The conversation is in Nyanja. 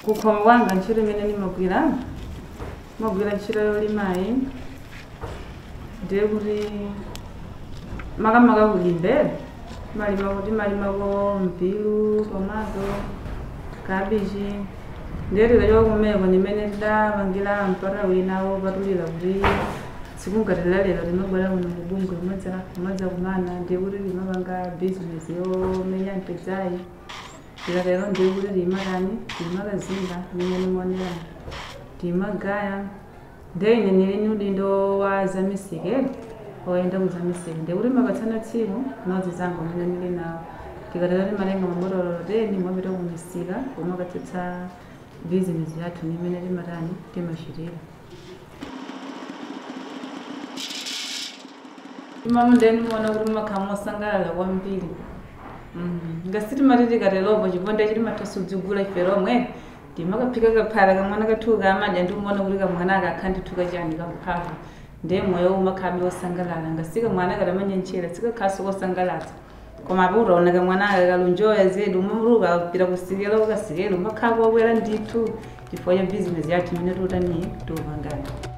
kukhoma kwanga ntchito imene ndimagwira magwira ntchito yolimayi ndiye kuti makamaka kulimbe malima kuti malimako mpiru tomato kabichi ndiye tikachoka kumeko ndimene tidapangira mpata wina wopatulira kuti sikungatira lero timabwera kuno kubungwe kumadza kumana ndiye kuti timapanga bizinesi yomenya mpedzayi tikatero ndiye kuti tiyimakani tiyimakazinga imene nimonera tiyimagaya ndiye ine nili ni udindo wa zamisike oyenda kuzamisike ndiye kuti mapatsana tsiku nodzi zangu amene ndili nawo tikatero timatenga mabotolo teni mwapita kumisika kumakatsitsa bizinesi yathu nimene timatani timachitira imamo ndeni muona kuti makhamu osangalala kwambiri ngasiti mati tikatelopo chiponda chiti mathasudzigula ife lomwe timakaphika kaphala kamwana kathu kamadya ndimuona kuti kamwana akakha ndithu kachani kamphamvu ndiye moyo umakhabe osangalala ngasika mwana katamanyentchera sikakhaso kosangalatsa koma apo utaona kamwana akakalunjoya zedu umuluka pita kusikelo ukasikelo umakhabe wakwera ndithu chifukwa cha bizinesi yathu imene tiutaniye tiupangani